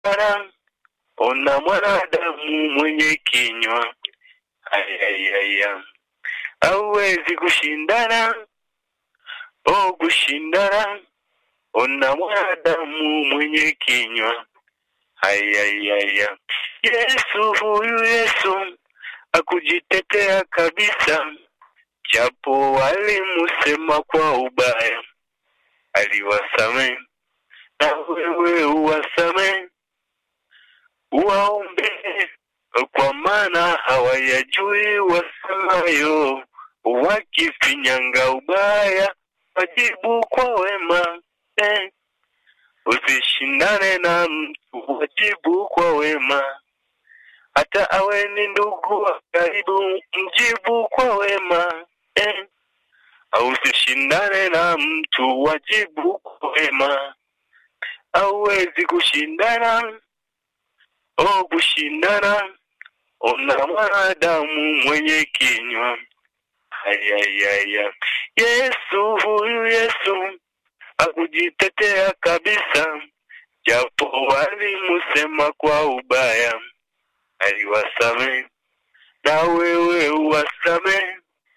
kushindana, ona mwanadamu mwenye kinywa ayayaya, hauwezi kushindana, oh kushindana, ona mwanadamu mwenye kinywa ayayaya. Yesu huyu Yesu akujitetea kabisa, japo walimusema kwa ubaya, aliwasamehe na wewe uwasamehe, uwaombe kwa maana hawayajui wasemayo, wakifinyanga ubaya wajibu kwa wema eh. Usishindane na mtu, wajibu kwa wema, hata awe ni ndugu wa karibu, mjibu kwa wema eh. Au usishindane na mtu, wajibu kwa wema, hauwezi kushindana oh, kushindana ona mwanadamu mwenye kinywa ayayaya. Yesu huyu Yesu akujitetea kabisa, japo walimusema kwa ubaya, aliwasamehe na wewe uwasamehe,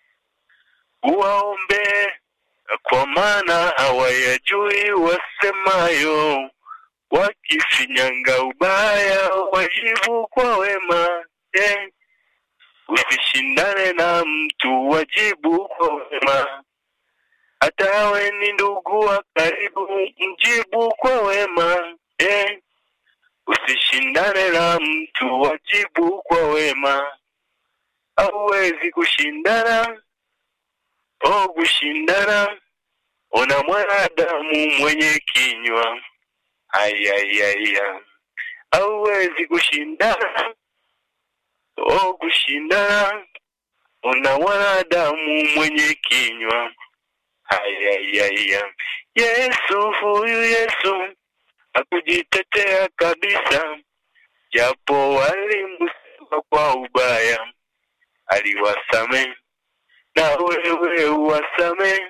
uwaombe kwa maana hawayajui wasemayo, wakifinyanga ubaya wajibu kwa wema eh. Usishindane na mtu, wajibu kwa wema, hata awe ni ndugu wa karibu, mjibu kwa wema eh. Usishindane na mtu, wajibu kwa wema, hauwezi kushindana oh, kushindana ona mwanadamu mwenye kinywa ayayaya, hauwezi kushindana oh, kushindana una mwanadamu mwenye kinywa ayayaya. Yesu huyu Yesu akujitetea kabisa, japo walimusema kwa ubaya, aliwasamehe na wewe uwasamehe,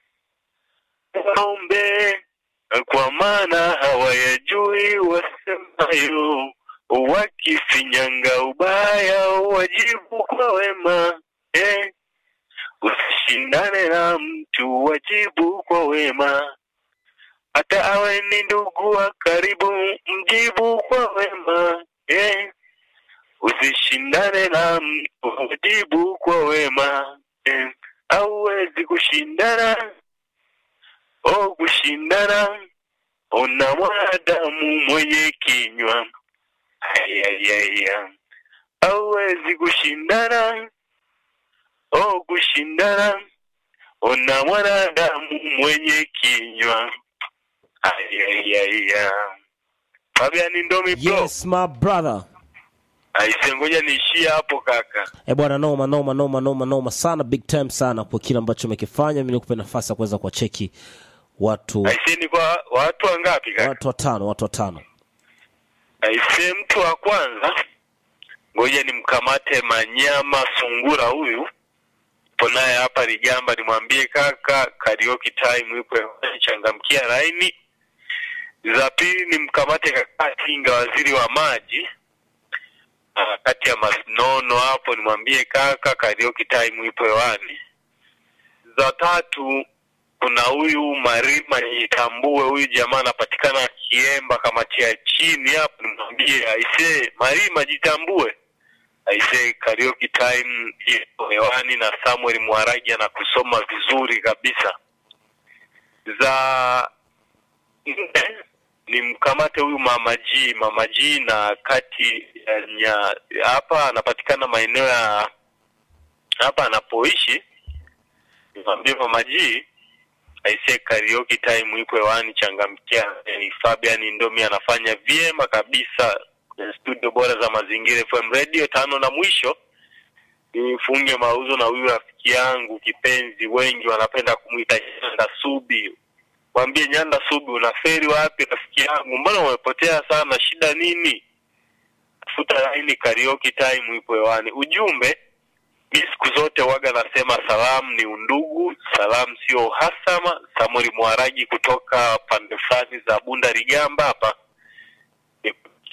waombe kwa maana hawayajui wasemayo, wakifinyanga ubaya wajibu kwa wema eh. Usishindane na mtu, wajibu kwa wema, hata awe ni ndugu wa karibu, mjibu kwa wema eh. Usishindane na mtu, wajibu kwa wema eh. Hauwezi kushindana oh, kushindana ona mwanadamu mwenye kinywa ayayaya, hauwezi kushindana oh, kushindana ona mwanadamu mwenye kinywa ayayaya. Fabian Ndomi bro, Yes my brother. aise, ngoja niishie hapo kaka. E bwana, noma noma noma noma noma sana, big time sana kwa kile ambacho umekifanya. Mimi nikupe nafasi ya kuweza kuwacheki watu Aise, ni kwa watu wangapi kaka? watu watano, watu watano. Aise, mtu wa kwanza, ngoja nimkamate Manyama Sungura, huyu ipo naye hapa Ligamba, nimwambie kaka, karaoke time ipo hewani, changamkia laini. Za pili nimkamate kaka Tinga, waziri wa maji, Ah, kati ya Masnono hapo, nimwambie kaka, karaoke time ipo hewani. Za tatu kuna huyu Marima Jitambue, huyu jamaa anapatikana Kiemba kamati ya chini hapo, nimwambie aise, Marima Jitambue, aise, karaoke time ipo hewani na Samuel Mwaragi anakusoma vizuri kabisa. Za nne ni mkamate huyu Mama G, Mama G na kati ya nya hapa anapatikana maeneo ya hapa anapoishi, nimwambie Mama G aisee karaoke time ipo hewani, changamkia. Ni Fabian Ndomi anafanya vyema kabisa kwenye studio bora za Mazingira FM Radio. Tano na mwisho nifunge mauzo na huyu rafiki yangu kipenzi, wengi wanapenda kumwita Nyanda Subi. Mwambie Nyanda Subi, unaferi wapi rafiki yangu? Mbona umepotea sana? Shida nini? Tafuta laini, karaoke time ipo hewani. Ujumbe mi siku zote waga nasema salamu ni undugu, salamu sio uhasama. Samuel Mwaragi kutoka pande fulani za Bunda Rigamba hapa, nikutakia